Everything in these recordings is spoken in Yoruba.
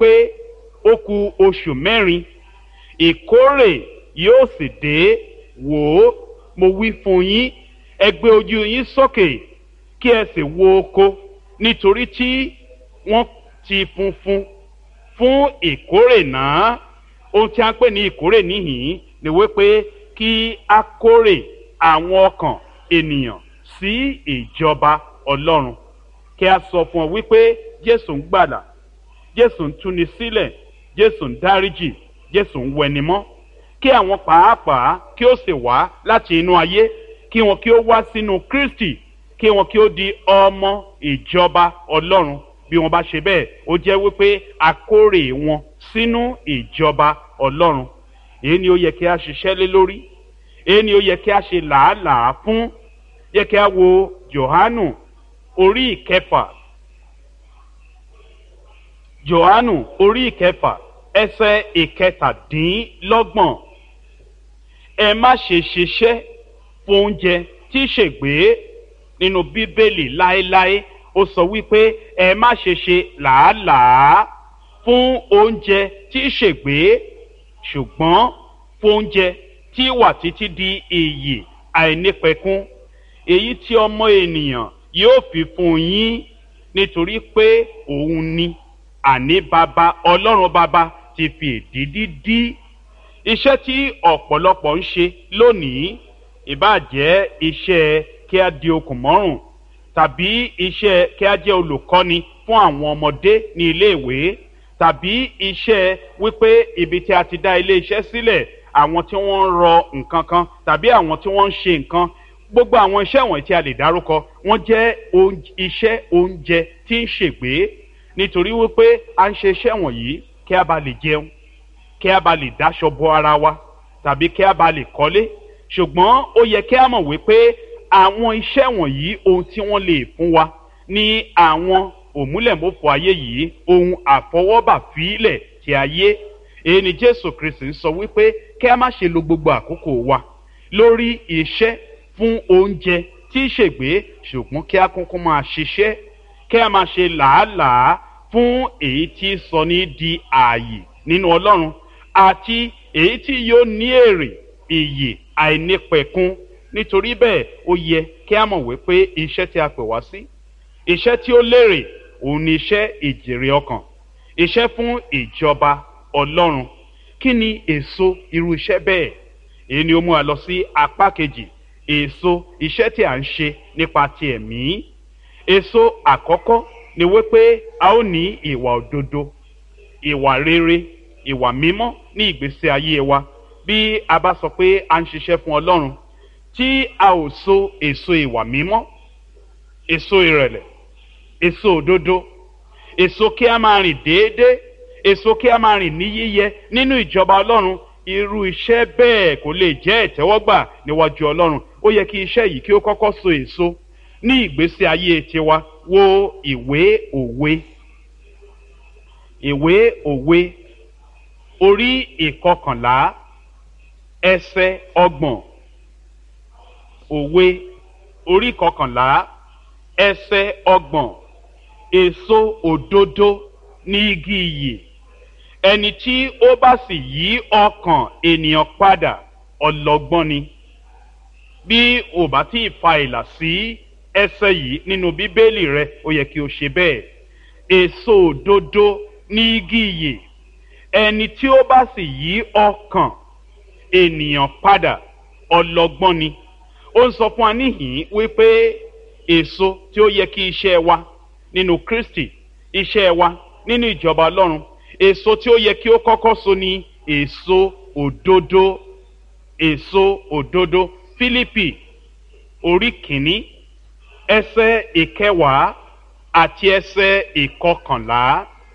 wípé ó ku oṣù mẹ́rin ìkórè yóò sì dé wò ó mo wí fún yín ẹ gbé ojú yín sókè kí ẹ sì wo oko nítorí tí wọ́n ti funfun fún ìkórè náà ohun tí a ń pè ní ìkórè níhìn ni wípé kí a kórè àwọn ọkàn ènìyàn sí ìjọba ọlọ́run kí a sọ fún ọ wípé jésù ń gbàdà jésù ń túni sílẹ̀ jésù ń dáríjì jésù ń wẹnimọ́ kí àwọn pàápàá kí ó sì wá láti inú ayé kí wọn kí ó wá sínú kristi kí wọn kí ó di ọmọ ìjọba ọlọ́run bí wọn bá ṣe bẹ́ẹ̀ ó jẹ́ wípé akórè wọn sínú ìjọba ọlọ́run èyí ni ó yẹ kí a ṣiṣẹ́ lé lórí èyí ni ó yẹ kí a ṣe làálàá fún yẹ kí a wo johanu orí ìkẹfà johanu orí ìkẹfà ẹsẹ ìkẹtàdínlọ́gbọ̀n ẹ má ṣe ṣiṣẹ́ fún oúnjẹ tí ṣègbè nínú bíbélì láéláé ó sọ wípé ẹ má ṣe ṣe làálàá fún oúnjẹ tí ṣègbè ṣùgbọ́n fún oúnjẹ tí wà títí di iyì àìnípẹ̀kún èyí tí ọmọ ènìyàn yóò fi fún yín nítorí pé òun ni àní bàbá ọlọ́run bàbá ti fi èdìdí dí iṣẹ́ tí ọ̀pọ̀lọpọ̀ ń ṣe lónìí ìbàjẹ́ iṣẹ́ kí a di okùn mọ́rùn tàbí iṣẹ́ kí a jẹ́ olùkọ́ni fún àwọn ọmọdé ní iléèwé tàbí iṣẹ́ wípé ibi tí a ti dá ilé iṣẹ́ sílẹ̀ àwọn tí wọ́n ń rọ nǹkan kan tàbí àwọn tí wọ́n ń ṣe nǹkan gbogbo àwọn iṣẹ́ wọ̀nyí tí a lè dárúkọ wọ́n jẹ́ iṣẹ́ oúnjẹ tí ń ṣègbè nítorí wípé a ń ṣe iṣẹ́ wọ̀nyí kí a bá lè jẹun kí a bá lè dáṣọ bo ara wa tàbí kí a bá lè kọ́lé ṣùgbọ́n ó yẹ kí a mọ̀ wípé àwọn iṣẹ́ wọ̀nyí ohun tí wọ́n lè fún wa ní àwọn òmúlẹ̀mọ́fọ́ ayé yìí ohun àfọwọ́bà fílẹ̀ ti ayé èyí ni jésù kristi ń sọ wípé kí a má ṣe lo gbogbo àkókò wa lórí iṣẹ́ fún oúnjẹ tí í ṣègbè ṣùgbọ́n kí a kúnkún máa ṣiṣẹ́ kí a máa ṣe làálàá fún èyí tí sọ ní di ààyè nínú ọlọ́run àti èyí tí yóò ní èrè ìyè àìnípẹ̀kun nítorí bẹ́ẹ̀ ó yẹ kí a mọ̀ wípé iṣẹ́ tí a pè wá sí iṣẹ́ tí ó lérè òun ni iṣẹ́ ìjèrè ọkàn iṣẹ́ fún ìjọba ọlọ́run kí ni èso irú iṣẹ́ bẹ́ẹ̀ èyí ni ó mú wa lọ sí apá kejì èso iṣẹ́ tí a ń ṣe nípa ti ẹ̀mí èso àkọ́kọ́ ni wípé a ó ní ìwà òdodo ìwà rere ìwà mímọ́ ní ìgbésí ayé wa bí a bá sọ pé a ń ṣiṣẹ́ fún ọlọ́run tí a ò so èso ìwà mímọ́ èso ìrẹ̀lẹ̀ èso òdodo èso kí a máa rìn déédéé èso kí a máa rìn ní yíyẹ nínú ìjọba ọlọ́run irú iṣẹ́ bẹ́ẹ̀ kò lè jẹ́ ìtẹ́wọ́gbà níwájú ọlọ́run ó yẹ kí iṣẹ́ yìí kí ó kọ́kọ́ so èso ní ìgbésí ayé tiwa wo ìwé òwe ìwé òwe orí ìkọkànlá ẹsẹ ọgbọ̀n òwe orí ìkọkànlá ẹsẹ ọgbọ̀n èso òdodo ní igi iyì ẹni tí ó bá sì yí ọkàn ènìyàn padà ọlọgbọ́n ni bí ò bá tí ì fa ìlà sí ẹsẹ yìí nínú bíbélì rẹ ó yẹ kí o ṣe bẹ́ẹ̀ èso òdodo ní igi iyì ẹni tí ó bá sì yí ọkàn ènìyàn padà ọlọgbọ́n ni ó ń sọ fún wa níhìn wípé èso tí ó yẹ kí iṣẹ́ wa nínú kristi iṣẹ́ wa nínú ìjọba ọlọ́run èso tí ó yẹ kí ó kọ́kọ́ so ni èso òdodo èso òdodo fílípì orí kìíní ẹsẹ ìkẹwàá àti ẹsẹ ìkọkànlá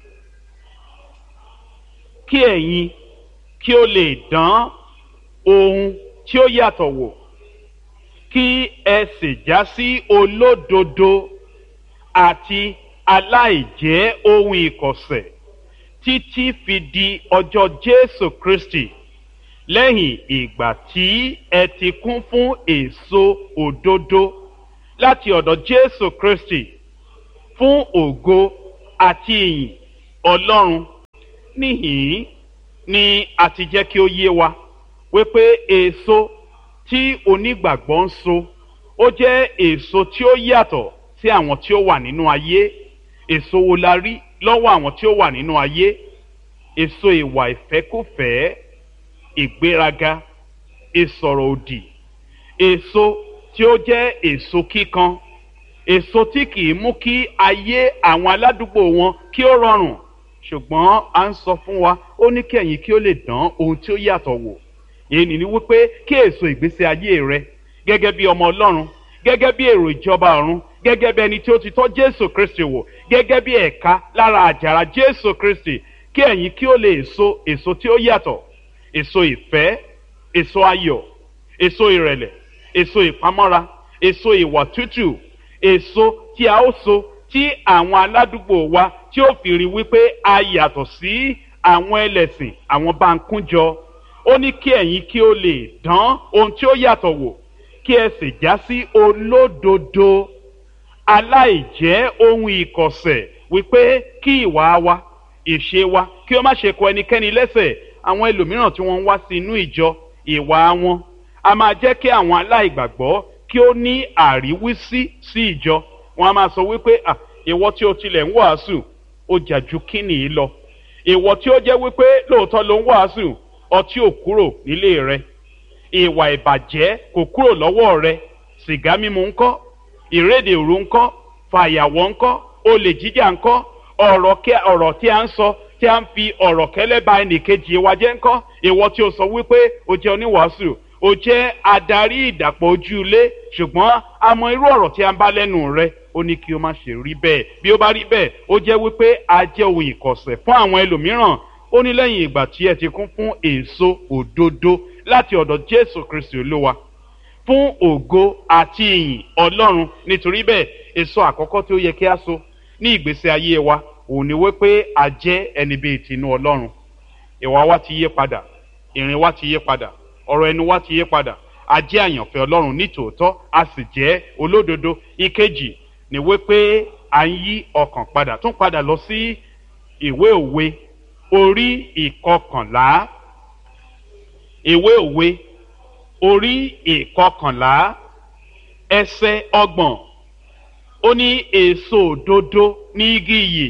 kí ẹ̀yin kí ó lè dán ohun tí ó yàtọ̀ wò kí ẹ sì já sí olódodo àti aláìjẹ́ ohun ìkọ̀sẹ̀ títí fi di ọjọ́ jésù kristi lẹ́yìn ìgbà tí ẹ ti kún fún èso òdodo láti ọ̀dọ̀ jésù kristi fún ògo àti ìyìn ọlọ́run níhìn ni a ti jẹ́ kí ó yé wa wípé èso tí onígbàgbọ́ ń so ó jẹ́ èso tí ó yàtọ̀ sí àwọn tí ó wà nínú ayé èso wo la rí lọ́wọ́ àwọn tí ó wà nínú ayé èso ìwà ìfẹ́kùfẹ́ ìgbéraga ìsọ̀rọ̀ òdì èso tí ó jẹ́ èso kíkan èso tí kì í mú kí ayé àwọn aládùúgbò wọn kí ó rọrùn ṣùgbọ́n à ń sọ fún wa ó ní kí ẹ̀yin kí ó lè dán ohun tí ó yàtọ̀ wò èyí ni wípé kí èso ìgbésí ayé rẹ gẹ́gẹ́ bí ọmọ ọlọ́run gẹ́gẹ́ bí èrò ìjọba ọ̀run gẹ́gẹ́ bí ẹni tí ó ti tọ́ jésù kristi wò gẹ́gẹ́ bí ẹ̀ka lára àjàrà jésù kristi kí ẹ̀yin kí ó lè so èso tí ó yàtọ̀ èso ìfẹ́ èso ayọ̀ èso ìrẹ̀lẹ̀ èso ìpamọ́ra èso ìwà tútù èso tí a ó so tí àwọn aládùúgbò wa tí ó fi rí wípé a yàtọ̀ sí àwọn ẹlẹ́sìn àwọn bá ń kúnjọ ó ní kí ẹ̀yin kí ó lè dán ohun tí ó yàtọ̀ wò kí ẹ sì já sí olódodo aláìjẹ́ ohun ìkọ̀sẹ̀ wípé kí ìwà wa ìṣe wa kí ó má ṣe kọ ẹnikẹ́ni lẹ́sẹ̀ àwọn ẹlòmíràn tí wọ́n ń wá sí inú ìjọ ìwà wọn a máa jẹ́ kí àwọn aláìgbàgbọ́ kí ó ní àríwísí sí ìjọ wọn a máa sọ wípé à ìwọ tí o tilẹ̀ ń wàásù ó jà ju kíni yìí lọ ìwọ tí ó jẹ́ wípé lóòótọ́ ló ń wàásù ọtí ò kúrò nílé rẹ ìwà ìbàjẹ́ kò kúrò lọ́wọ́ rẹ sìgá mímu ńkọ́ ìrédè òru ńkọ́ fàyàwọ́ ńkọ́ olè jíjà ńkọ́ ọ̀rọ̀ tí a ń sọ tí a ń fi ọ̀rọ̀ kẹ́lẹ́ ba ẹnìkejì wa jẹ́ ńkọ́ ìwọ tí o sọ wípé o jẹ́ oníwàásù o jẹ́ adarí ìdàpọ̀ ojú ilé ṣùgbọ́n a mọ irú ọ̀rọ̀ tí a ń bá lẹ́nu rẹ ó ní kí o má ṣe rí bẹ́ẹ̀ bí ó bá rí bẹ́ẹ̀ ó jẹ́ wípé a jẹ́ ohun ìkọ̀sẹ̀ fún àwọn ẹlòmíràn ó ní lẹ́yìn ìgbà tí ẹ ti kún fún èso òdodo láti ọ̀dọ̀ jésù kristi olúwa fún ògo àti ìyìn ọlọ́run nítorí bẹ́ẹ̀ èso àkọ́kọ́ tí ó yẹ kí a so ní ìgbésí ayé wa òun ni wípé a jẹ́ ẹni bíi tinú ọlọ́run ìwà wa ti yé padà ìrìn wa ti yé padà ọ̀rọ̀ ẹnu wa ti yé padà a jẹ́ àyànfẹ́ ọlọ́run nítòótọ́ a sì jẹ́ olódodo ìkejì ni wípé à ń yí ọkàn padà tún padà lọ sí ìwé òwe orí ìkọkànlá ìwé òwe orí ìkọkànlá ẹsẹ ọgbọ̀n ó ní èso òdodo ní igi iyì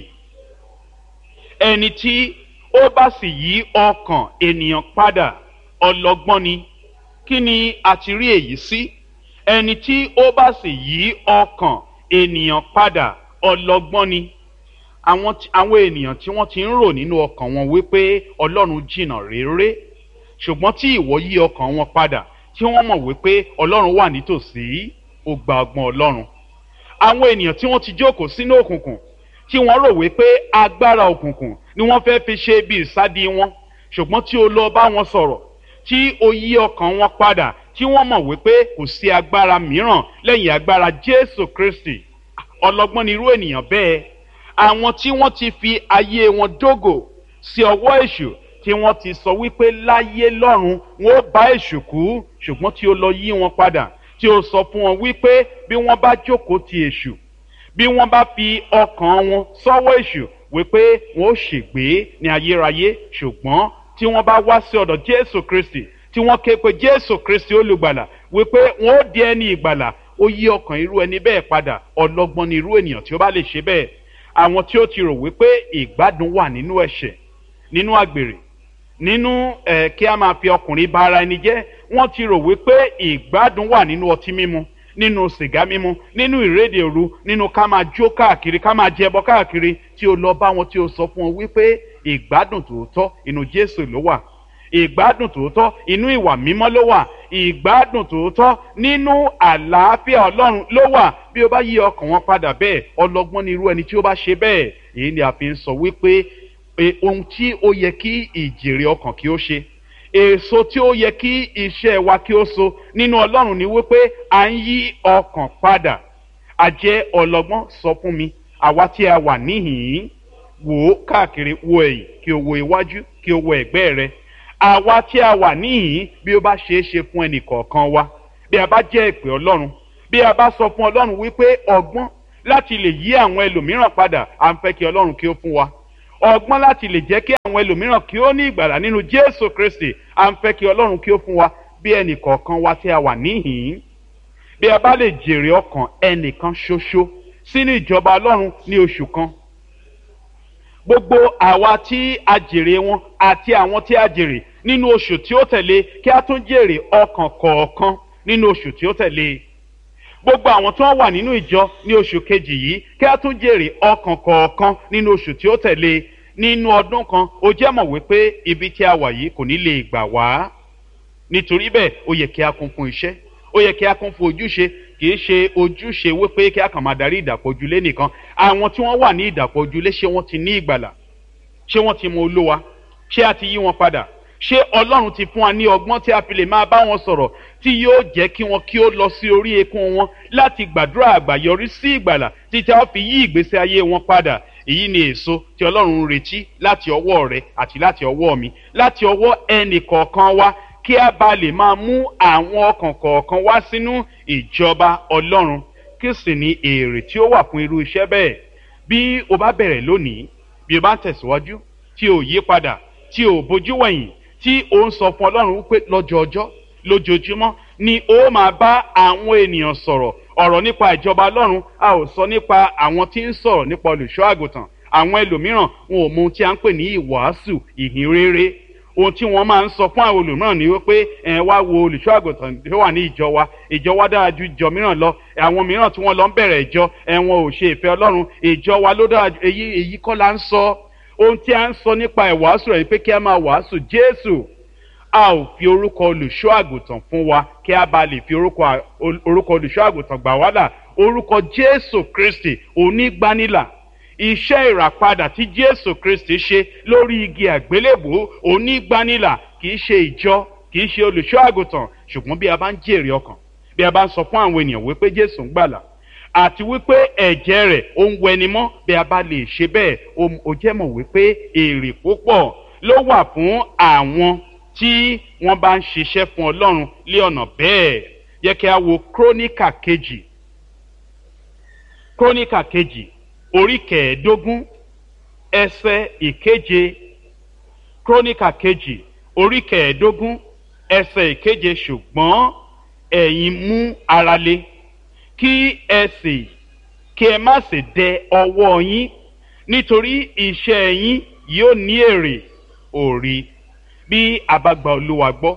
ẹni tí ó bá sì yí ọkàn ènìyàn padà ọlọgbọ́n ni kí ni a ti rí èyí sí ẹni tí ó bá sì yí ọkàn ènìyàn padà ọlọgbọ́n ni àwọn àwọn ènìyàn tí wọ́n ti ń rò nínú ọkàn wọn wípé ọlọ́run jìnnà réré ṣùgbọ́n tí ìwọ yí ọkàn wọn padà tí wọ́n mọ̀ wípé ọlọ́run wà nítòsí ó gba ọgbọ́n ọlọ́run àwọn ènìyàn tí wọ́n ti jókòó sínú òkùnkùn tí wọ́n rò wípé agbára òkùnkùn ni wọ́n fẹ́ fi ṣe bí ìsádi wọn ṣùgbọ́n tí o lọ bá wọn sọ̀rọ̀ tí o yí ọkàn wọn padà tí wọ́n mọ̀ wípé kò sí agbára mìíràn lẹ́yìn agbára jésù kristi ọlọ́gbọ́n ni irú ènìyàn bẹ́ẹ̀ àwọn tí wọ́n ti fi ayé wọn dógò sí ọwọ́ èṣù tí wọ́n ti sọ wípé láyé lọ́run wọn ó bá èṣù kú ṣùgbọ́n tí ó lọ yí wọn padà tí ó sọ fún wọn wípé bí wọ́n bá jókòó ti èṣù bí wọ́n bá fi ọkàn wọn sọ́wọ́ èṣù wípé wọn ó ṣègbé ní ayérayé ṣùgbọ́n tí wọ́n bá wá sí ọ̀dọ̀ jésù kristi tí wọ́n ké pe jésù kristi olùgbàlà wípé wọn ó di ẹni ìgbàlà ó yí ọkàn irú ẹni bẹ́ẹ̀ padà ọlọ́gbọ́n ni irú ènìyàn tí ó bá lè ṣe bẹ́ẹ̀ àwọn tí ó ti rò wípé ìgbádùn wà nínú ẹ̀ṣẹ̀ nínú àgbèrè nínú ẹ̀ kí a máa fi ọkùnrin bá ara ẹni jẹ́ wọ́n ti rò wípé ìgbádùn wà nínú ọtí mímu nínú sìgá mímu nínú ìrédè òru nínú ká máa jó káàkiri ká máa jẹbọ káàkiri tí o lọ bá wọn tí o sọ fún wọn wípé ìgbádùn tòótọ́ inú jésù ló wà ìgbádùn tòótọ́ inú ìwà mímọ́ ló wà ìgbádùn tòótọ́ nínú àlàáfíà ọlọ́run ló wà bí o bá yí ọkàn wọn padà bẹ́ẹ̀ ọlọ́gbọ́n ni irú ẹni tí ó bá ṣe bẹ́ẹ̀ èyí ni a fi ń sọ wípé ohun tí ó yẹ kí ìjèrè ọkàn kí ó ṣe èso tí ó yẹ kí iṣẹ́ wa kí ó so nínú ọlọ́run ni wípé à ń yí ọkàn padà àjẹ́ ọlọ́gbọ́n sọ fún mi àwa tí a wà níhìn-ín wò ó káàkiri wo ẹ̀yìn kí o wo iwájú kí o wo ẹ̀gbẹ́ rẹ àwa tí a wà níhìn bí ó bá ṣeé ṣe fún ẹnì kọ̀ọ̀kan wa bí a bá jẹ́ ìpè ọlọ́run bí a bá sọ fún ọlọ́run wípé ọgbọ́n láti lè yí àwọn ẹlòmíràn padà à ń fẹ́ kí ọlọ́run kí ó fún wa ọgbọ́n láti lè jẹ́ kí àwọn ẹlòmíràn kí ó ní ìgbàlà nínú jésù kristi à ń fẹ́ kí ọlọ́run kí ó fún wa bí ẹnì kọ̀ọ̀kan wa tí a wà níhìn-ín bí a bá lè jèrè ọkàn ẹnìkan ṣoṣo sínú ìjọba ọlọ́run ní oṣù kan gbogbo àwa tí a jèrè wọn àti àwọn tí a jèrè nínú oṣù tí ó tẹ̀lé kí a tún jèrè ọkàn kọ̀ọ̀kan nínú oṣù tí ó tẹ̀lé gbogbo àwọn tí wọ́n wà nínú ìjọ ní oṣù kejì yìí kí a tún jèrè ọkàn kọ̀ọ̀kan nínú oṣù tí ó tẹ̀lé nínú ọdún kan ó jẹ́ mọ̀ wípé ibi tí a wà yìí kò ní lè gbà wá nítorí bẹ́ẹ̀ ó yẹ kí a kún fún iṣẹ́ ó yẹ kí a kún fún ojúṣe kì í ṣe ojúṣe wípé kí a kàn máa darí ìdàpọ̀ ojúlé nìkan àwọn tí wọ́n wà ní ìdàpọ̀ ojúlé ṣé wọ́n ti ní ìgbàlà ṣé wọ́n ti mọ olówa ṣé a ti yí wọn padà ṣé ọlọ́run ti fún wa ní ọgbọ́n tí a fi lè máa bá wọn sọ̀rọ̀ tí yóò jẹ́ kí wọn kí ó lọ sí orí eékún wọn láti gbàdúrà àgbàyọrí sí ìgbàlà títí a ó fi yí ìgbésí ayé wọn padà èyí ni èso tí ọlọ́run ń retí láti ọwọ́ rẹ àti láti ọwọ́ mi láti ọwọ́ ẹnì kọ̀ọ̀kan wa kí a bá lè máa mú àwọn ọkàn kọ̀ọ̀kan wá sínú ìjọba ọlọ́run kí sì ní èrè tí ó wà fún irú iṣẹ́ bẹ́ẹ̀ bí o bá bẹ̀rẹ̀ lónìí bí o bá ń tẹ̀síwájú tí o yí padà tí o bójú wẹ̀yìn tí o ń sọ fún ọlọ́run wípé lọ́jọ́ọjọ́ lójoojúmọ́ ni o máa bá àwọn ènìyàn sọ̀rọ̀ ọ̀rọ̀ nípa ìjọba ọlọ́run a ò sọ nípa àwọn tí ń sọ̀rọ̀ nípa olùṣọ́ àgùntàn àwọn ẹlòmíràn wọn ò mọ ohun tí a ń pè ní ìwàásù ìhìn rere ohun tí wọ́n máa ń sọ fún àwọn olùmíràn ni wípé ẹ wá wo olùṣọ́ àgùntàn tó wà ní ìjọ wa ìjọ wa dára ju ìjọ mìíràn lọ àwọn mìíràn tí wọ́n lọ ń bẹ̀rẹ̀ ìjọ ẹ wọn ò ṣe ìfẹ́ ọlọ́run ìjọ wa ló dára ju èyí èyí kọ́ la ń sọ ohun tí a ń sọ nípa ìwàásù rẹ̀ pé kí a máa wàásù jésù a ò fi orúkọ olùṣọ́ àgùntàn fún wa kí a bá lè fi orúkọ olùṣọ́ àgùntàn gbà wá là orúkọ jésù kristi onígbanilà iṣẹ́ ìràpadà tí jésù kristi ṣe lórí igi àgbélébò onígbanilà kì í ṣe ìjọ kì í ṣe olùṣọ́ àgùntàn ṣùgbọ́n bí a bá ń jèrè ọkàn bí a bá ń sọ fún àwọn ènìyàn wípé jésù ń gbàlà àti wípé ẹ̀jẹ̀ rẹ̀ ó ń wẹni mọ́ bí a bá lè ṣe bẹ́ẹ̀ ó jẹ́ mọ̀ wípé èrè púpọ̀ ló wà fún àwọn tí wọ́n bá ń ṣiṣẹ́ fún ọlọ́run lé ọ̀nà bẹ́ẹ̀ yẹ kí a wo króníkà kejì króníkà kejì orí kẹẹ̀ẹ́dógún ẹsẹ̀ ìkeje króníkà kejì orí kẹẹ̀ẹ́dógún ẹsẹ̀ ìkeje ṣùgbọ́n ẹ̀yin mú ara le kí ẹ sì kí ẹ má sì dẹ ọwọ́ yín nítorí iṣẹ́ yín yóò ní èrè òrì bí a bá gba olúwa gbọ́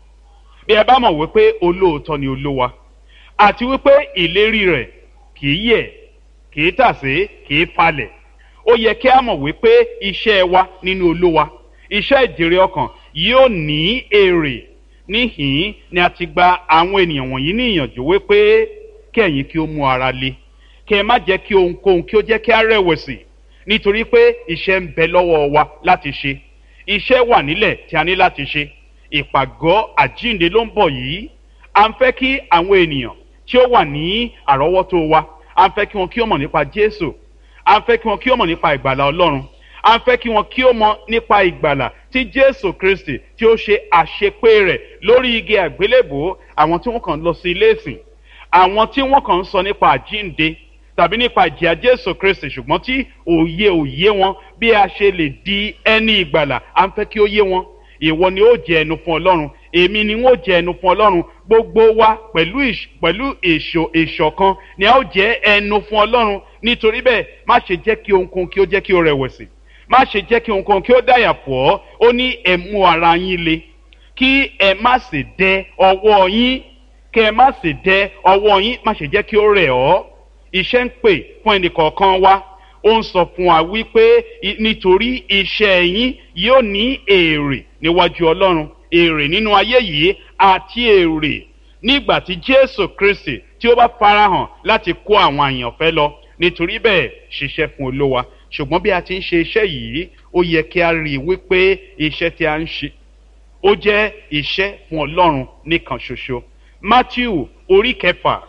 bí ẹ bá mọ̀ wípé olóòótọ́ ni olúwa àti wípé ìlérí rẹ̀ kì í yẹ̀ kì í tàsé kì í falẹ̀ ó yẹ kí a mọ̀ wípé iṣẹ́ wa nínú olúwa iṣẹ́ ìjèrè ọkàn yóò ní èrè níhìn ni a ti gba àwọn ènìyàn wọ̀nyí ní ìyànjú wípé kí ẹ̀yin kí ó mú ara le kí ẹ má jẹ́ kí ohunkóhun kí ó jẹ́ kí a rẹ̀wẹ̀sì nítorí pé iṣẹ́ ń bẹ lọ́wọ́ wa láti ṣe iṣẹ́ wà nílẹ̀ tí a ní láti ṣe ìpàgọ́ àjínde ló ń bọ̀ yìí à ń fẹ́ kí àwọn ènìyàn tí ó wà ní àrọ́wọ́tó wa à ń fẹ́ kí wọn kí ó mọ̀ nípa jésù à ń fẹ́ kí wọn kí ó mọ̀ nípa ìgbàlà ọlọ́run à ń fẹ́ kí wọn kí ó mọ̀ nípa ìgbàlà tí jésù kristi tí ó ṣe àṣepé rẹ̀ lórí igi àgbélébò àwọn tí wọ́n kàn lọ sí ilé ìsìn àwọn tí wọ́n kàn ń sọ nípa àjínde tàbí nípa ìjìyà jésù kristi ṣùgbọ́n tí òye òye wọn bí a ṣe lè di ẹni ìgbàlà à ń fẹ́ kí ó yé wọn ìwọ ni ó jẹ ẹnu fún ọlọ́run èmi ni wọ́n jẹ ẹnu fún ọlọ́run gbogbo wa pẹ̀lú pẹ̀lú èso ìṣọ̀kan ni a ó jẹ ẹnu fún ọlọ́run nítorí bẹ́ẹ̀ má ṣe jẹ́ kí ohunkóhun kí ó jẹ́ kí ó rẹ̀wẹ̀sì má ṣe jẹ́ kí ohunkóhun kí ó dàyà pọ̀ ó ní ẹ mú ara yín le kí ẹ má sì dẹ ọwọ́ yín kí ẹ má sì dẹ ọwọ́ yín má ṣe jẹ́ kí ó rẹ̀ ọ́ iṣẹ́ ń pè fún ẹnìkọ̀ọ̀kan wa ó ń sọ fún wa wípé nítorí iṣẹ́ yín yóò ní èrè níwájú ọlọ́run èrè nínú ayé yìí àti èrè nígbà tí jésù kristi tí ó bá farahàn láti kó àwọn àyànfẹ́ lọ nítorí bẹ́ẹ̀ ṣiṣẹ́ fún olówa ṣùgbọ́n bí a ti ń ṣe iṣẹ́ yìí ó yẹ kí a rí i wípé iṣẹ́ tí a ń ṣe ó jẹ́ iṣẹ́ fún ọlọ́run nìkan ṣoṣo matthew orí kẹfà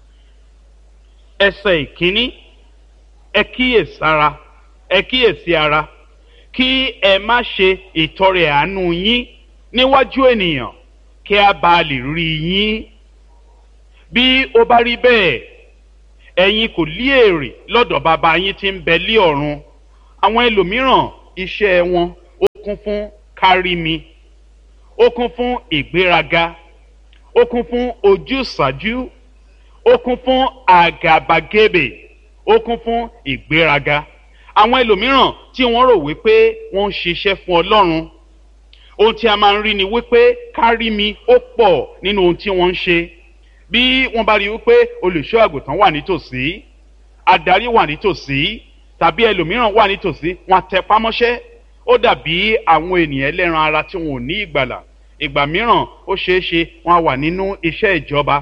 ẹsẹ̀ ìkíní ẹ kíyèsára ẹ kíyèsí ara kí ẹ má ṣe ìtọrẹ àánú yín níwájú ènìyàn kí a bá lè rí yín bí ó bá rí bẹ́ẹ̀ ẹ̀yin kò lí èrè lọ́dọ̀ bàbá yín tí ń bẹ lí ọ̀run àwọn ẹlòmíràn iṣẹ́ wọn ó kún fún kárí mi ó kún fún ìgbéraga ó kún fún ojúsàájú ó kún fún àgàbàgebè ó kún fún ìgbéraga àwọn ẹlòmíràn tí wọ́n rò wípé wọ́n ń ṣiṣẹ́ fún ọlọ́run ohun tí a máa ń rí ni wípé kárí mi ó pọ̀ nínú ohun tí wọ́n ń ṣe bí wọ́n bá rí wípé olùṣọ́ àgùntàn wà nítòsí adarí wà nítòsí tàbí ẹlòmíràn wà nítòsí wọn tẹpá mọ́ṣẹ́ ó dàbí àwọn ènìyàn ẹlẹ́ran ara tí wọn ò ní ìgbàlà ìgbà mìíràn ó ṣeé ṣe wọn wà nínú iṣẹ́ ìjọba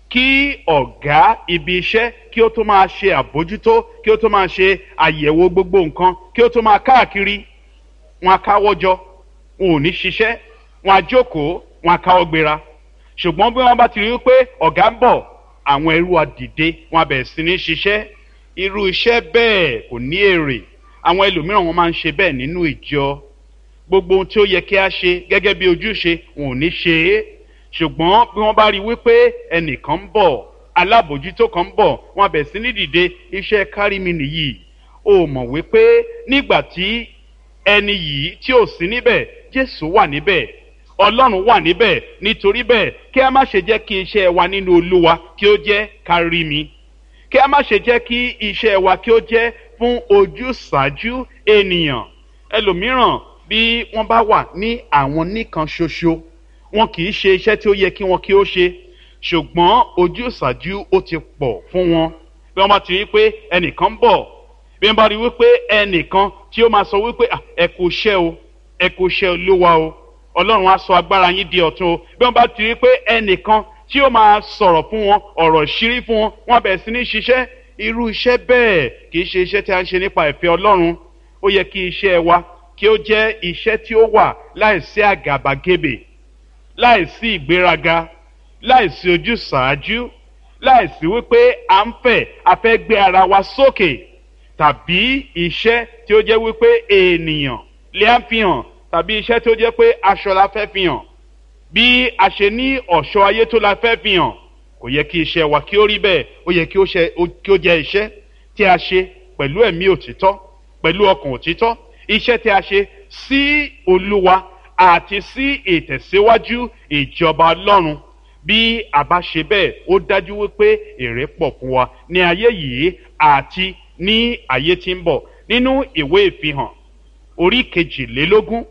kí ọ̀gá ibi iṣẹ́ kí ó tó máa ṣe àbójútó kí ó tó máa ṣe àyẹ̀wò gbogbo nǹkan kí ó tó máa káàkiri wọn á káwọ́ jọ wọn ò ní ṣiṣẹ́ wọn á jókòó wọn á káwọ́ gbéra ṣùgbọ́n bí wọ́n bá ti rí pé ọ̀gá ń bọ̀ àwọn ẹrú àdìde wọn á bẹ̀rẹ̀ sí ní ṣiṣẹ́ irú iṣẹ́ bẹ́ẹ̀ kò ní èrè àwọn ẹlòmíràn wọn máa ń ṣe bẹ́ẹ̀ nínú ìjọ gbogbo ohun tí ó yẹ kí a ṣe gẹ́gẹ́ bí ojúṣe wọn ò ní ṣe é ṣùgbọ́n bí wọ́n bá rí wípé ẹnìkan ń bọ̀ alábòjútó kan ń bọ̀ wọn á bẹ̀rẹ̀ sí ní dìde iṣẹ́ kárí mi nìyí o mọ̀ wípé nígbà tí ẹni yìí tí ò sí níbẹ̀ jésù wà níbẹ̀ ọlọ́run wà níbẹ̀ nítorí bẹ́ẹ̀ kí a má ṣe jẹ́ kí iṣẹ́ wa nínú olúwa kí ó jẹ́ kárí mi kí a má ṣe jẹ́ kí iṣẹ́ wa kí ó jẹ́ fún ojúṣàájú ènìyàn ẹlòmíràn bí wọ́n bá wà ní àwọn nìkan ṣoṣo wọn kì í ṣe iṣẹ́ tí ó yẹ kí wọn kí ó ṣe ṣùgbọ́n ojúṣàájú ó ti pọ̀ fún wọn bí wọ́n bá ti rí pé ẹnìkan ń bọ̀ bí wọ́n bá rí wípé ẹnìkan tí ó máa sọ wípé ẹ kò ṣẹ́ o ẹ kò ṣẹ́ olúwa o ọlọ́run á sọ agbára yín di ọ̀tun o bí wọ́n bá ti rí pé ẹnìkan tí ó máa sọ̀rọ̀ fún wọn ọ̀rọ̀ ìṣírí fún wọn wọn bẹ̀rẹ̀ sí ní ṣiṣẹ́ irú iṣẹ́ bẹ́ẹ̀ kì í ṣe iṣẹ́ tí a ń ṣe nípa ìfẹ́ ọlọ́run ó yẹ kí iṣẹ́ wa kí ó jẹ́ iṣẹ́ tí ó wà láìsí àgàbàgebè láìsí ìgbéraga láìsí ojúsàájú láìsí wípé à ń fẹ́ a fẹ́ gbé ara wa sókè tàbí iṣẹ́ tí ó jẹ́ wípé ènìyàn lè á fi hàn tàbí iṣẹ́ tí ó jẹ́ pé aṣọ la fẹ́ fi hàn bí a ṣe ní ọ̀ṣọ́ ayé tó la fẹ́ fi hàn kò yẹ kí iṣẹ́ wa kí ó rí bẹ́ẹ̀ ó yẹ kí ó jẹ́ iṣẹ́ tí a ṣe pẹ̀lú ẹ̀mí òtítọ́ pẹ̀lú ọkàn òtítọ́ iṣẹ́ tí a ṣe sí olúwa àti sí ìtẹ̀síwájú ìjọba ọlọ́run bí a bá ṣe bẹ́ẹ̀ ó dájú wípé èrè pọ̀ fún wa ní ayé yìí àti ní ayé tí ń bọ̀ nínú ìwé ìfihàn orí kejìlélógún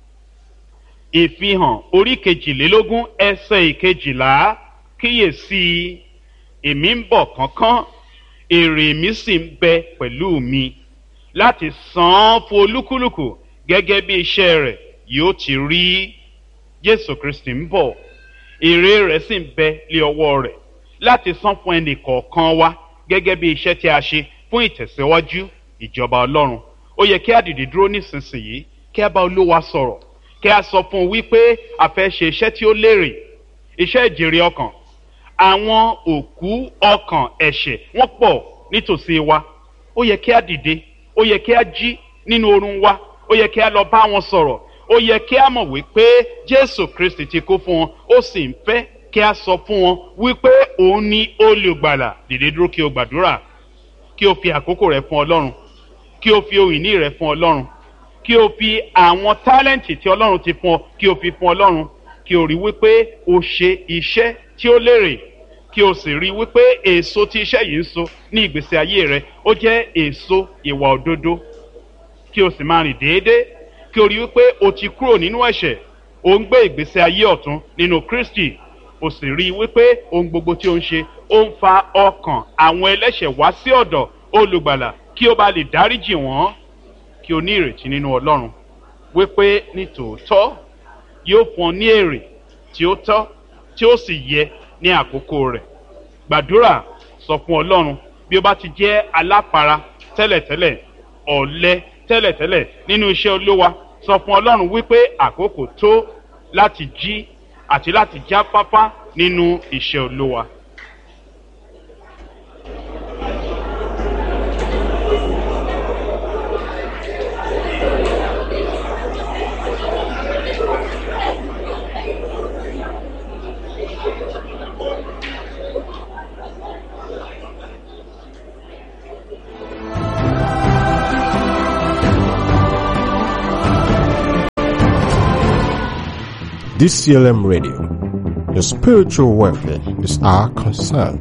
ìfihàn orí kejìlélógún ẹsẹ̀ ìkejìlá kíyèsí èmi ń bọ̀ kánkán èrè mi sì ń bẹ pẹ̀lú mi láti san án fún olúkúlùkù gẹ́gẹ́ bí iṣẹ́ rẹ̀ yóò ti rí jésù kristi ń bọ̀ èrè rẹ̀ sì ń bẹ lé ọwọ́ rẹ̀ láti san fún ẹnì kọ̀ọ̀kan wa gẹ́gẹ́ bí iṣẹ́ tí a ṣe fún ìtẹ̀síwájú ìjọba ọlọ́run ó yẹ kí a dìde dúró nísinsìnyí kí a bá olúwa sọ̀rọ̀ kí a sọ fún un wípé a fẹ́ ṣe iṣẹ́ tí ó lérè iṣẹ́ ìjèrè ọkàn àwọn òkú ọkàn ẹ̀ṣẹ̀ wọ́n pọ̀ nítòsí wa ó yẹ kí a dìde ó yẹ kí a jí nínú oorun wa ó yẹ kí a lọ bá wọn sọ̀rọ̀ ó yẹ kí a mọ̀ wípé jésù kristi ti kú fún wọn ó sì ń fẹ́ kí a sọ fún wọn wípé òun ni olùgbàlà dìde dúró kí o gbàdúrà kí o fi àkókò rẹ fún ọlọ́run kí o fi ohun ìní rẹ fún ọlọ́run kí o fi àwọn tálẹ́ǹtì tí ọlọ́run ti fún ọ kí o fi fún ọlọ́run kí o rí wípé o ṣe iṣẹ́ tí ó lérè kí o sì rí wípé èso tí iṣẹ́ yìí ń so ní ìgbésí ayé rẹ ó jẹ́ èso ìwà òdodo kí o sì máa rìn déédéé kí o rí wípé o ti kúrò nínú ẹ̀ṣẹ̀ o ń gbé ìgbésí ayé ọ̀tún nínú kristi o sì rí wípé ohun gbogbo tí o ń ṣe ó ń fa ọkàn àwọn ẹlẹ́ṣẹ̀ wá sí ọ̀dọ̀ olùgbàlà kí o bá lè dáríjì wọ́n kí o ní ìrètí nínú ọlọ́run wípé ní tòótọ́ yóò fún ọ ní èrè tí ó tọ́ tí ó sì yẹ ní àkókò rẹ̀ gbàdúrà sọ fún ọlọ́run bí o bá ti jẹ́ alápara tẹ́lẹ̀tẹ́lẹ̀ ọ̀lẹ tẹ́lẹ̀tẹ́lẹ̀ nínú iṣẹ́ olówa sọ fún ọlọ́run wípé àkókò tó láti jí àti láti jáfáfá nínú iṣẹ́ olówa. DCLM Radio. Your spiritual welfare is our concern.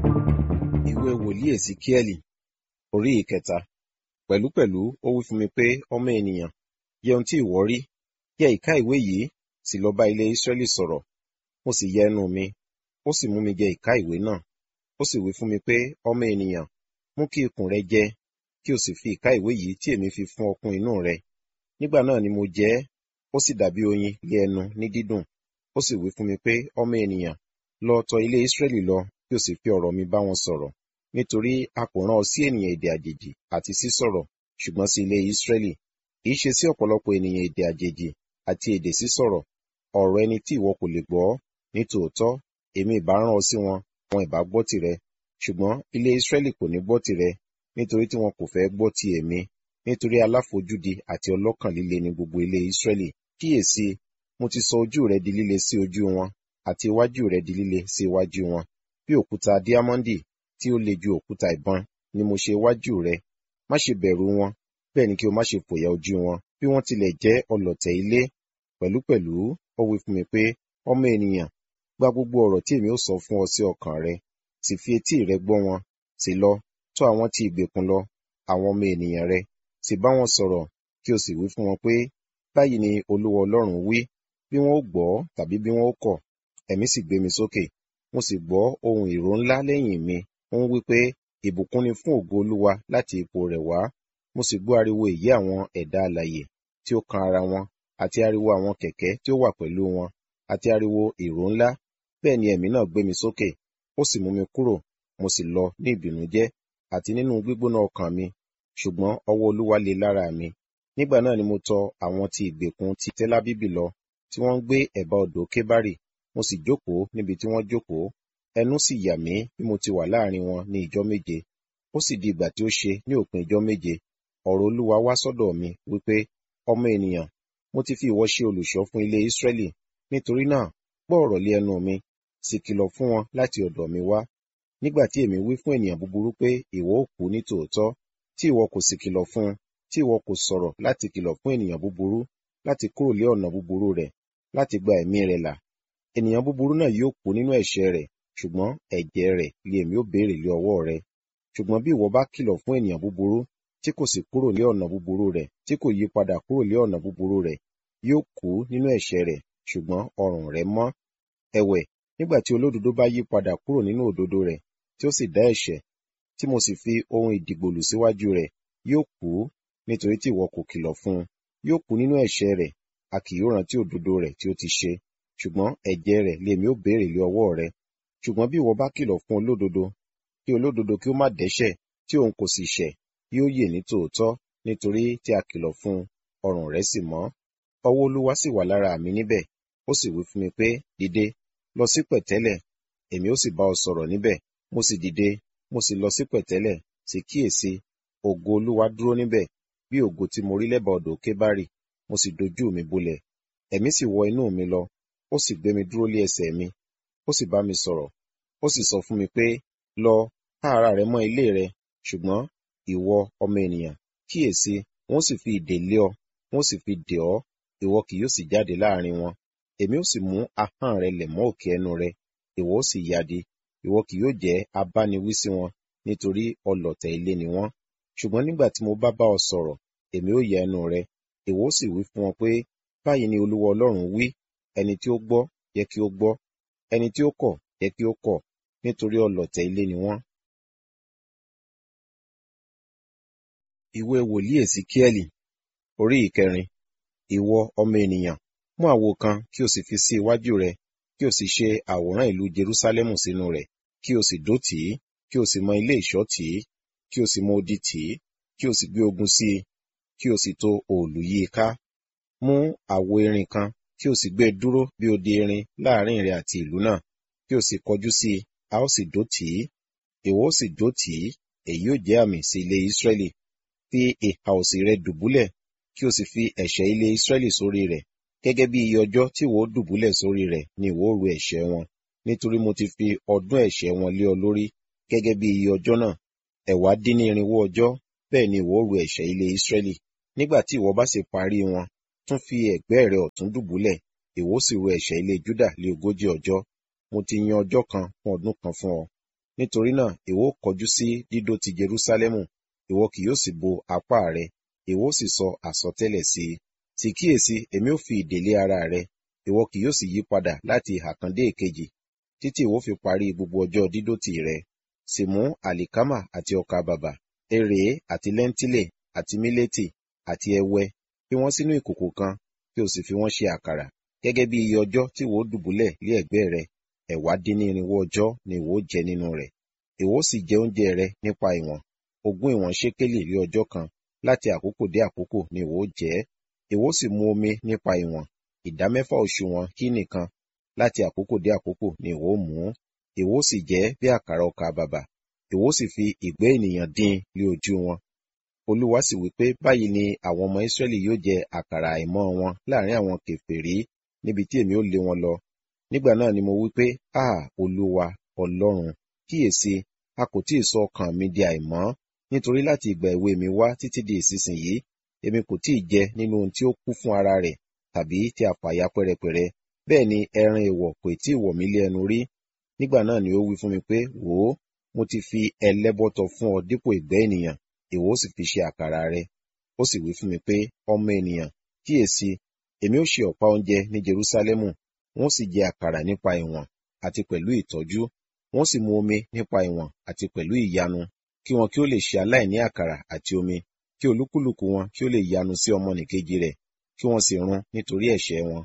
ìwé wòlíì èsìkíẹ́lì orí ìkẹta pẹ̀lúpẹ̀lú ó wí fún mi pé ọmọ ènìyàn yẹ ohun tí ìwọ rí yẹ ìka ìwé yìí sì lọ bá ilé ísírẹ́lì sọ̀rọ̀ mo sì yẹ ẹnu mi ó sì mú mi jẹ ìka ìwé náà ó sì wí fún mi pé ọmọ ènìyàn mú kí ikùn rẹ jẹ kí o sì fi ìka ìwé yìí tí èmi fi fún ọkùn inú rẹ nígbà náà ni mo jẹ ẹ́ ó sì dàbí oyin lé ẹnu ní dídùn ó sì wí fún mi pé ọmọ ènìyàn lọ tọ ilé ísírẹ́lì lọ kí o sì fi ọ̀rọ̀ mi bá wọn sọ̀rọ̀ nítorí a kò rán ọ sí ènìyàn èdè àjèjì àti sí sọ̀rọ̀ ṣùgbọ́n sí ilé ísírẹ́lì kì í ṣe sí ọ̀pọ̀lọpọ̀ ènìyàn èdè àjèjì àti èdè sísọ̀rọ̀ ọ̀rọ̀ ẹni tí ìwọ kò lè gbọ́ ní tòótọ́ èmi ìbá rán ọ sí wọn wọn ìbá gbọ́ tìrẹ ṣùgbọ́n ilé ísírẹ́lì kò ní gbọ́ tìrẹ nítorí tí wọn kò fẹ́ gbọ́ ti èmi nítorí aláfojúdi àti ọlọ́kàn líle ni gbogbo ilé ísírẹ́lì kíyèsí mo ti sọ ojú rẹ di líle sí ojú wọn àti iwájú rẹ di líle sí iwájú wọn bí òkúta díámọ́ndì tí ó le ju òkúta ìbọn ni mo ṣe iwájú rẹ má ṣe bẹ̀rù wọn bẹ́ẹ̀ ni kí o má ṣe fòyà ojú wọn bí wọ́n tilẹ̀ jẹ́ ọlọ̀tẹ̀ ilé pẹ̀lúpẹ̀lú ó wí fún mi pé ọmọ ènìyàn gba gbogbo ọ̀rọ̀ tí èmi ó sọ fún ọ sí ọkàn rẹ sì fi etí rẹ gbọ́ wọn sì lọ tọ̀ àwọn tí ìgbèkùn lọ àwọn ọmọ ènìyàn rẹ sì bá wọn sọ̀rọ̀ kí o sì wí fún wọn pé báyìí ni olúwa ọlọ́run wí bí wọn ó gbọ́ tàbí bí wọn ó kọ̀ ẹ̀mí sì gbé mi sókè mo sì gbọ́ ohun ìró ńlá lẹ́yìn mi ó ń wí pé ìbùkún ni fún ògo olúwa láti ipò rẹ̀ wá mo sì gbọ́ ariwo èyí àwọn ẹ̀dá alààyè tí ó kan ara wọn àti ariwo àwọn kẹ̀kẹ́ tí ó wà pẹ̀lú wọn àti ariwo ìró ńlá bẹ́ẹ̀ ni ẹ̀mí náà gbé mi sókè ó sì mú mi kúrò mo sì lọ ní ìbìnújẹ́ àti nínú gbígbóná ọkàn mi ṣùgbọ́n ọwọ́ olúwa le lára mi nígbà náà ni mo tọ àwọn tí ìgbèkùn ti tẹ́lábíbì lọ tí wọ́n ń gbé ẹ̀bá odò kébárì mo sì jókòó níbi tí wọ́n jókòó ẹnu sì yà mí bí mo ti wà láàrin wọn ní ìjọ méje ó sì di ìgbà tí ó ṣe ní òpin ìjọ méje ọ̀rọ̀ olúwa wá sọ́dọ̀ mi wípé ọmọ ènìyàn mo ti fi ìwọ ṣe olùṣọ́ fún ilé ísírẹ́lì nítorí náà gbọ́ ọ̀rọ̀ lé ẹnu mi sì kìlọ̀ fún wọn láti ọ̀dọ̀ mi wá nígbà tí èmi wí fún ènìyàn búburú pé ìwọ ó kú ní tòótọ́ tí ìwọ kò sì kìlọ̀ fún un tí ìwọ kò sọ̀rọ̀ láti kìlọ̀ fún ènìyàn búburú láti kúrò lé ọ̀nà búburú rẹ̀ láti gba ẹ̀mí rẹ̀ là ènìyàn búburú náà yóò kú nínú ẹ̀ṣẹ̀ rẹ̀ ṣùgbọ́n ẹ̀jẹ̀ rẹ̀ lé èmi ó béèrè lé ọwọ́ rẹ̀ ṣùgbọ́n bí ìwọ bá kìlọ̀ fún ènìyàn búburú tí kò sì kúrò lé ọ̀nà búburú rẹ̀ tí kò yí padà kúrò lé ọ̀nà búburú rẹ̀ yóò kú nínú ẹ̀ṣẹ̀ rẹ̀ ṣùgbọ́n ọrùn rẹ̀ mọ́ ẹ̀wẹ̀ nígbà tí olódodo bá yí padà kúrò nínú òdodo rẹ̀ tí ó sì dá ẹ̀ṣẹ̀ tí mo sì fi ohun ìdìgbòlù síwájú rẹ̀ yóò kú nítorí tí ìwọ kò kìlọ̀ fún un yóò kú nínú ẹ̀ṣẹ̀ rẹ̀ a kì yóò rántí òdodo rẹ̀ tí ó ti ṣe ṣùgbọ́n ẹ̀jẹ̀ rẹ̀ lèmi ó béèrè lé ọwọ́ rẹ̀ ṣùgbọ́n bí ìwọ bá kìlọ̀ fún olódodo kí olódodo kí ó má dẹ́ṣẹ̀ tí òun kò sì ṣẹ̀ yóò yè ní tòótọ́ nítorí tí a kìlọ̀ fún un ọrùn rẹ̀ sì mọ́ ọwọ́ olúwa sì wà lára mi níbẹ̀ ó sì wí fún mi pé dìde lọ sí pẹ̀tẹ́lẹ̀ èmi ó sì bá ọ sọ̀rọ̀ níbẹ̀ mo sì dìde mo sì lọ sí pẹ̀tẹ́lẹ̀ sì kíyèsí ògo olúwa dúró níbẹ̀ bí ògo tí mo rí lẹ́bàá odò kébárì mo sì dojú mi bolẹ̀ ẹ̀mí sì wọ inú mi lọ ó sì gbé mi dúró lé ẹsẹ̀ mi ó sì bá mi sọ̀rọ̀ ó sì sọ fún mi pé lọ ká ara rẹ mọ́ ilé rẹ ṣùgbọ́n ìwọ ọmọ ènìyàn kíyèsí wọ́n sì fi ìdè lé ọ wọ́n sì fi dè ọ́ ìwọ kì yóò sì jáde láàrin wọn èmi ó sì mú ahọ́n rẹ lẹ̀ mọ́ òkè ẹnu rẹ ìwọ ó sì yáde ìwọ kì yóò jẹ́ abániwí sí wọn nítorí ọlọ̀tẹ̀ ilé ni wọ́n ṣùgbọ́n nígbà tí mo bá bá ọ sọ̀rọ̀ èmi ó yẹ ẹnu rẹ ìwọ ó sì wí fún wọn pé báyìí ni olúwa ọlọ́run wí ẹni tí ó gbọ́ yẹ kí ó gbọ́ ẹni tí ó kọ̀ yẹ kí ó kọ̀ nítorí ọlọ̀tẹ̀ ilé ni wọ́n. ìwé wòlíì èsìkíẹ́lì orí ìkẹrin ìwọ ọmọ ènìyàn mú àwo kan kí o sì fi sí iwájú rẹ kí o sì ṣe àwòrán ìlú jerúsálẹ́mù sínú rẹ̀ kí o sì dó tì í kí o sì mọ ilé ìṣọ́ tì í kí o sì mọ odi tì í kí o sì gbé ogun sí i kí o sì tò òòlù yí i ká mú àwo irin kan kí o sì gbé e dúró bí odi irin láàrin rẹ àti ìlú náà kí o sì kọjú sí i a ó sì dó tì í ìwọ ó sì dó tì í èyí ó jẹ́ àmì sí ilé Ísírẹ́lì fi ìhà òsì rẹ dùbúlẹ̀ kí o sì fi ẹ̀ṣẹ̀ ilé Ísírẹ́lì sórí rẹ̀ gẹ́gẹ́ bí iye ọjọ́ tí ìwọ ó dùbúlẹ̀ sórí rẹ̀ ni ìwọ ó ru ẹ̀ṣẹ̀ wọn nítorí mo ti fi ọdún ẹ̀ṣẹ̀ wọn lé ọ lórí gẹ́gẹ́ bí iye ọjọ́ náà ẹ̀wá dín ní irinwó ọjọ́ bẹ́ẹ̀ ni ìwọ ó ru ẹ̀ṣẹ̀ ilé Ísírẹ́lì nígbà tí ìwọ bá sì parí wọn tún fi ẹ̀gbẹ́ rẹ ọ̀tún dùbúlẹ̀ ìwọ sì ro ẹ̀ṣẹ̀ ilé Júdà lé ogójì ọjọ́ mo ti yan ọjọ́ kan fún ọdún kan fún ọ nítorí náà ìwọ kọjú sí dídó ti Jerúsálẹ́mù ìwọ kì yóò sì bo apá rẹ ìwọ sì sọ àsọtẹ́lẹ̀ sí i sì kíyèsí èmi ó fi ìdè lé ara rẹ ìwọ kì yóò sì yí padà láti ìhà kan dé èkejì títí ìwọ fi parí gbogbo ọjọ́ dídótì rẹ sì mú àlìkámà àti ọkà bàbà erèé àti lẹ́ńtílè àti mílétì àti ẹwẹ fi wọ́n sínú ìkòkò kan kí o sì fi wọ́n ṣe àkàrà gẹ́gẹ́ bí iye ọjọ́ tí ìwọ dùbúlẹ̀ lé ẹ̀gbẹ́ rẹ ẹ̀wá dín ní irinwó ọjọ́ ni ìwọ jẹ nínú rẹ̀ ìwọ sì jẹ oúnjẹ rẹ nípa ìwọ̀n ogún ìwọ̀n ṣékélì lé ọjọ́ kan láti àkókò dé àkókò ni ìwọ jẹ ìwọ sì mu omi nípa ìwọ̀n ìdámẹ́fà òṣùwọ̀n hínì kan láti àkókò dé àkókò ni ìwọ mú ìwọ sì jẹ bí àkàrà ọkà bàbà ìwọ sì fi ìgbẹ́ ènìyàn dín lé ojú wọn olúwa sì wí pé báyìí ni àwọn ọmọ Ísírẹ́lì yóò jẹ àkàrà àìmọ́ wọn láàrin àwọn kèfèrí níbi tí èmi ó lé wọn lọ nígbà náà ni mo wí pé a olúwa ọlọ́run kíyèsí a kò tí ì sọ ọkàn mi di àìmọ́ nítorí láti ìgbà èwe mi wá títí di ìsinsìnyí èmi kò tí ì jẹ nínú ohun tí ó kú fún ara rẹ̀ tàbí tí a fàya pẹ́rẹpẹ̀rẹ bẹ́ẹ̀ ni ẹran èèwọ̀ kò tí ì wọ̀ mí lé ẹnu rí nígbà náà ni ó wí fún mi pé wò ó mo ti fi ẹlẹ́bọ̀tọ̀ fún ọ dípò ìgbẹ́ ènìyàn ìwọ ó sì fi ṣe àkàrà rẹ ó sì wí fún mi pé ọmọ ènìyàn kíyèsí èmi ó ṣe ọ̀pá oúnjẹ ní Jerúsálẹ́mù wọ́n sì jẹ àkàrà nípa ìwọ̀n àti pẹ̀lú ìtọ́jú wọ́n sì mu omi nípa ìwọ̀n àti pẹ̀lú ìyanu kí wọn kí ó lè ṣe aláìní àkàrà àti omi kí olúkúlùkù wọn kí ó lè yanu sí ọmọnìkejì rẹ̀ kí wọ́n sì run nítorí ẹ̀ṣẹ̀ wọn.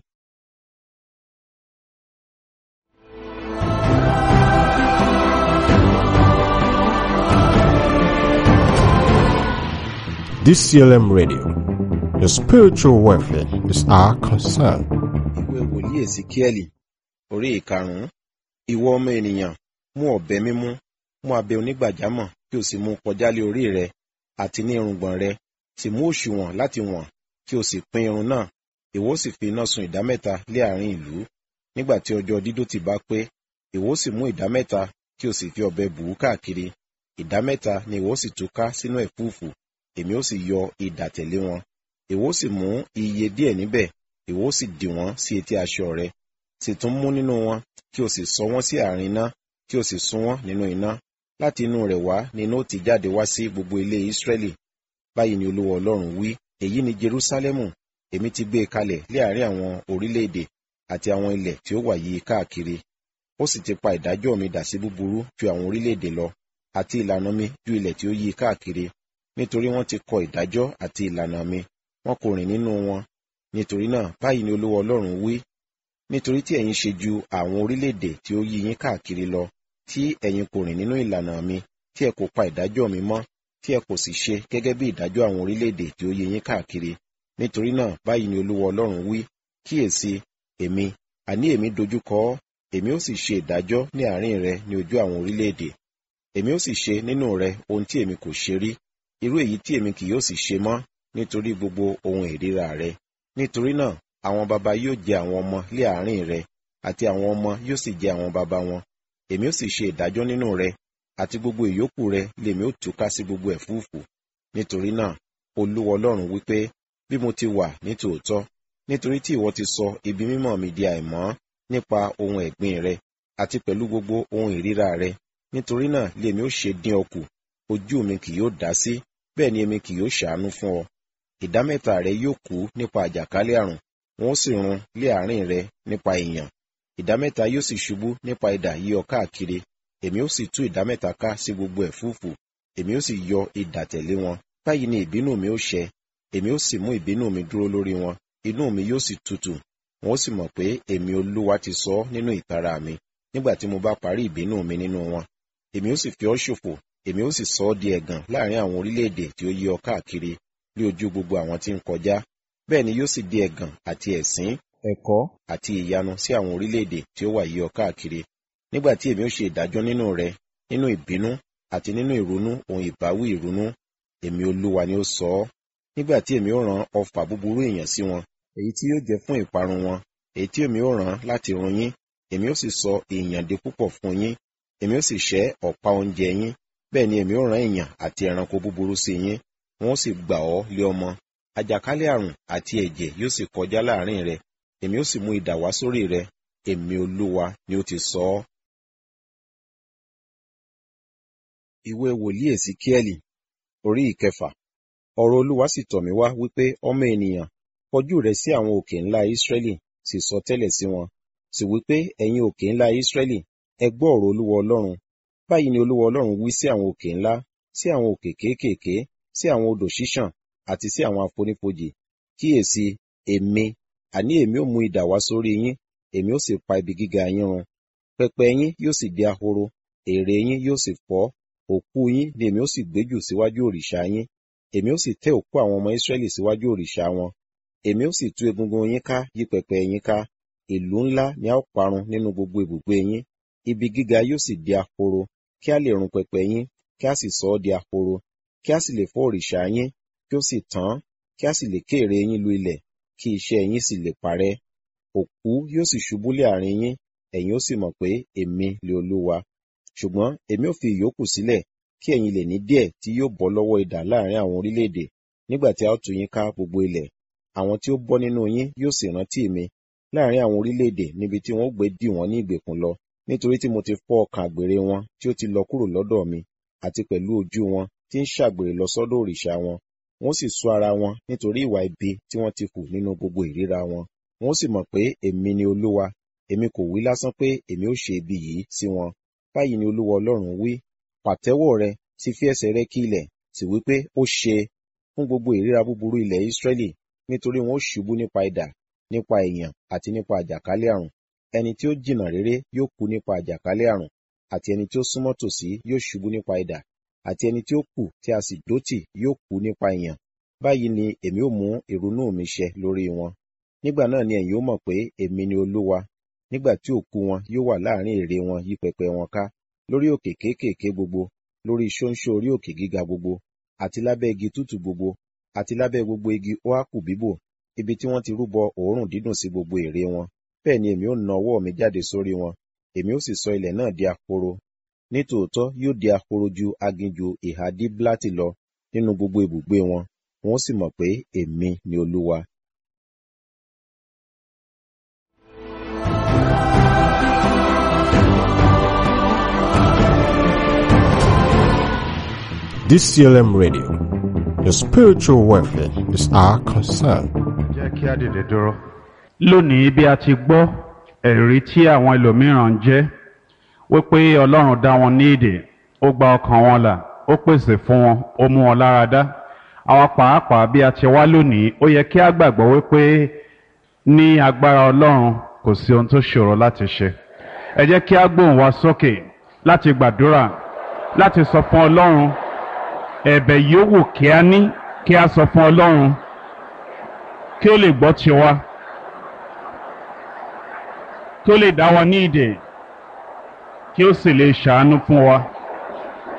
DCLM Radio. Your spiritual welfare is our concern. ìwé wòlíì èsìkíẹ́lì orí ìkarùn-ún ìwọ ọmọ ènìyàn mú ọ̀bẹ mímú mú abẹ onígbàjámọ̀ kí o sì mú kọjá lé orí rẹ àti ní irùngbọ̀n rẹ sì mú òṣùwọ̀n láti wọ̀n kí o sì pín irun náà ìwọ sì fi iná sun ìdámẹ́ta lé àárín ìlú nígbà tí ọjọ́ dídótì bá pé ìwọ sì mú ìdámẹ́ta kí o sì fi ọ̀bẹ bù ú káàkiri ìdámẹ́ta ni ìwọ sì tú ká sínú ẹ̀fúùfù èmi ó sì yọ idà tẹ̀lé wọn ìwọ sì mú iye díẹ̀ níbẹ̀ ìwọ sì dì wọ́n sí etí aṣọ rẹ sì tún mú nínú wọn kí o sì sọ wọ́n sí àárín iná kí o sì sun wọ́n nínú iná láti inú rẹ̀ wá ni iná ó ti jáde wá sí gbogbo ilé Ísírẹ́lì báyìí ni Olúwa Ọlọ́run wí èyí ni Jerúsálẹ́mù èmi ti gbé e kalẹ̀ lé àárín àwọn orílẹ̀-èdè àti àwọn ilẹ̀ tí ó wà yí káàkiri ó sì ti pa ìdájọ́ mi dà sí búburú ju àwọn orílẹ̀-èdè lọ àti ìlànà mi ju ilẹ̀ tí ó yí káàkiri nítorí wọ́n ti kọ ìdájọ́ àti ìlànà mi wọn kò rìn nínú wọn nítorí náà báyìí ni Olúwa Ọlọ́run wí nítorí tí ẹ̀yin ṣe ju àwọn orílẹ̀-èdè tí ó yí yín káàkiri lọ tí ẹ̀yin kò rìn nínú ìlànà mi tí ẹ kò pa ìdájọ́ mi mọ́ tí ẹ kò sì ṣe gẹ́gẹ́ bí ìdájọ́ àwọn orílẹ̀-èdè tí ó yí yín káàkiri nítorí náà báyìí ni Olúwa Ọlọ́run wí kíyèsí èmi àní èmi dojúkọ ọ́ èmi ó sì ṣe ìdájọ́ ní àárín rẹ ní ojú àwọn orílẹ̀-èdè èmi ó sì ṣe nínú rẹ ohun tí èmi kò ṣe rí irú èyí tí èmi kì yóò sì ṣe mọ́ nítorí gbogbo ohun ìríra rẹ nítorí náà àwọn baba yóò jẹ àwọn ọmọ lé àárín rẹ àti àwọn ọmọ yóò sì jẹ àwọn baba wọn èmi ó sì ṣe ìdájọ́ nínú rẹ àti gbogbo ìyókù rẹ lèmi ó túká sí gbogbo ẹ̀fúùfù nítorí náà Olúwa Ọlọ́run wípé bí mo ti wà ní tòótọ́ nítorí tí ìwọ ti sọ ibi mímọ́ mi di àìmọ́ nípa ohun ẹ̀gbin rẹ àti pẹ̀lú gbogbo ohun ìríra rẹ nítorí náà lèmi ó ṣe dín ọ kù ojú mi kì yóò dá sí bẹ́ẹ̀ ni èmi kì yóò ṣàánú fún ọ ìdámẹ́ta rẹ yóò kú nípa àjàkálẹ̀ àrùn wọn ó sì run lé àárín rẹ nípa ìyàn ìdámẹ́ta yóò sì ṣubú nípa idà yí ọ káàkiri èmi ó sì tú ìdámẹ́ta ká sí gbogbo ẹ̀fúùfù èmi ó sì yọ idà tẹ̀lé wọn báyìí ni ìbínú mi ó ṣẹ èmi ó sì mú ìbínú mi dúró lórí wọn inú mi yóò sì tutù wọn ó sì mọ̀ pé èmi Olúwa ti sọ ọ́ nínú ìtara mi nígbà tí mo bá parí ìbínú mi nínú wọn èmi ó sì fi ọ́ ṣòfò èmi ó sì sọ ọ́ di ẹ̀gàn láàrin àwọn orílẹ̀-èdè tí ó yí ọ káàkiri ní ojú gbogbo àwọn tí ń kọjá bẹ́ẹ̀ ni yóò sì di ẹ̀gàn àti ẹ̀sín ẹ̀kọ́ àti ìyanu sí àwọn orílẹ̀-èdè tí ó wà yí ọ káàkiri nígbà tí èmi ó ṣe ìdájọ́ nínú rẹ nínú ìbínú àti nínú ìrunú ohun ìbáwí ìrunú èmi Olúwa ni ó sọ ọ́ nígbà tí èmi ó rán ọfà búburú èèyàn sí wọn èyí tí yóò jẹ́ fún ìparun wọn èyí tí èmi ó rán láti run yín èmi ó sì sọ èèyàn di púpọ̀ fún yín èmi ó sì ṣẹ́ ọ̀pá oúnjẹ yín bẹ́ẹ̀ ni èmi ó rán èèyàn àti ẹranko búburú sí yín wọn ó sì gbà ọ́ lé ọmọ àjàkálẹ̀ àrùn àti ẹ̀jẹ̀ yóò sì kọjá láàrin rẹ èmi ó sì mú idà wá sórí rẹ èmi olúwa ni ó ti sọ ọ́. ìwé wòlíì èsìkíẹ́lì orí ìkẹfà ọ̀rọ̀ olúwa sì tọ̀ mí wá wípé ọmọ ènìyàn kọjú rẹ sí àwọn òkè ńlá ísírẹ́lì sì sọ tẹ́lẹ̀ sí wọn sì wípé ẹ̀yin òkè ńlá ísírẹ́lì ẹ gbọ́ ọ̀rọ̀ olúwa ọlọ́run báyìí ni olúwa ọlọ́run wí sí àwọn òkè ńlá sí àwọn òkè kéékèèké sí àwọn odò ṣíṣàn àti sí àwọn àfonífojì kíyèsí èmi àní èmi ó mú idà wá sórí yín èmi ó sì pa ibi gíga yín run pẹpẹ yín yóò sì di ahoro ère yín yóò sì fọ́ òkú yín ni èmi ó sì gbé jù síwájú òrìṣà yín èmi ó sì tẹ́ òkú àwọn ọmọ Ísírẹ́lì síwájú òrìṣà wọn èmi ó sì tú egungun yín ká yí pẹpẹ yín ká ìlú ńlá ni a ó parun nínú gbogbo ibùgbé yín ibi gíga yóò sì di ahoro kí a lè run pẹpẹ yín kí a sì sọ ọ́ di ahoro kí a sì lè fọ́ òrìṣà yín kí ó sì tán kí a sì lè ké ère yín lu ilẹ̀ kí iṣẹ́ yín sì lè parẹ́ òkú yóò sì ṣubú lé àárín yín ẹ̀yin ó sì mọ̀ pé èmi lè olúwa ṣùgbọ́n èmi ò fi ìyókù sílẹ̀ kí ẹ̀yin lè ní díẹ̀ tí yóò bọ́ lọ́wọ́ idà láàrin àwọn orílẹ̀-èdè nígbà tí a ó tú yín ká gbogbo ilẹ̀ àwọn tí ó bọ́ nínú yín yóò sì rántí mi láàrin àwọn orílẹ̀-èdè níbi tí wọ́n gbé dì wọ́n ní ìgbèkùn lọ nítorí tí mo ti fọ́ ọkàn àgbèrè wọn tí ó ti lọ kúrò lọ́dọ̀ mi àti pẹ̀lú ojú wọn tí ń ṣàgbèrè lọ sọ́dọ̀ òrìṣà wọn wọ́n sì sú ara wọn nítorí ìwà ibi tí wọ́n ti hù nínú gbogbo ìríra wọn wọ́n sì mọ̀ pé èmi ni olúwa èmi kò wí lásán pé èmi ó ṣe ibi yìí sí wọn báyìí ni olúwa ọlọ́run wí pàtẹ́wọ́ rẹ sì fi ẹsẹ̀ rẹ kí ilẹ̀ sì wí pé ó ṣe fún gbogbo ìríra búburú ilẹ̀ Ísírẹ́lì nítorí wọn ó ṣubú nípa idà nípa èèyàn àti nípa àjàkálẹ̀ àrùn ẹni tí ó jìnnà réré yóò kú nípa àjàkálẹ̀ àrùn àti ẹni tí ó súnmọ́ tòsí yóò ṣubú nípa idà àti ẹni tí ó kù tí a sì dótì yóò kú nípa ìyàn báyìí ni èmi ó mú ìrunú mi ṣẹ lórí wọn nígbà náà ni ẹ̀yin ó mọ̀ pé èmi ni olúwa nígbà tí òkú wọn yóò wà láàrin ère wọn yí pẹpẹ wọn ká lórí òkè kéékèèké gbogbo lórí ṣóńṣó orí òkè gíga gbogbo àti lábẹ́ igi tútù gbogbo àti lábẹ́ gbogbo igi óákù bíbò ibi tí wọ́n ti rúbọ òórùn dídùn sí gbogbo ère wọn bẹ́ẹ̀ ni èmi ó na ọwọ́ mi jáde sórí wọn èmi ó sì sọ ilẹ̀ náà di ahoro nítòótọ́ yóò di ahoro ju aginjù ìhà díblátì lọ nínú gbogbo ibùgbé wọn wọn ó sì mọ̀ pé èmi ni olúwa DCLM Radio. Your spiritual welfare is our concern. jẹ́ kí á dìde dúró. lónìí bí a ti gbọ́ ẹ̀rí tí àwọn ẹlòmíràn ń jẹ́ wípé ọlọ́run dá wọn ní ìdè ó gba ọkàn wọn là ó pèsè fún wọn ó mú wọn lára dá àwa pàápàá bí a ti wá lónìí ó yẹ kí á gbàgbọ́ wípé ní agbára ọlọ́run kò sí ohun tó ṣòro láti ṣe ẹ jẹ́ kí á gbóhùn wa sókè láti gbàdúrà láti sọ fún ọlọ́run ẹ̀bẹ̀ yòówù kí a ní kí a sọ fún ọlọ́run kí ó lè gbọ́ tiwa kí ó lè dá wa ní ìdè kí ó sì lè ṣàánú fún wa.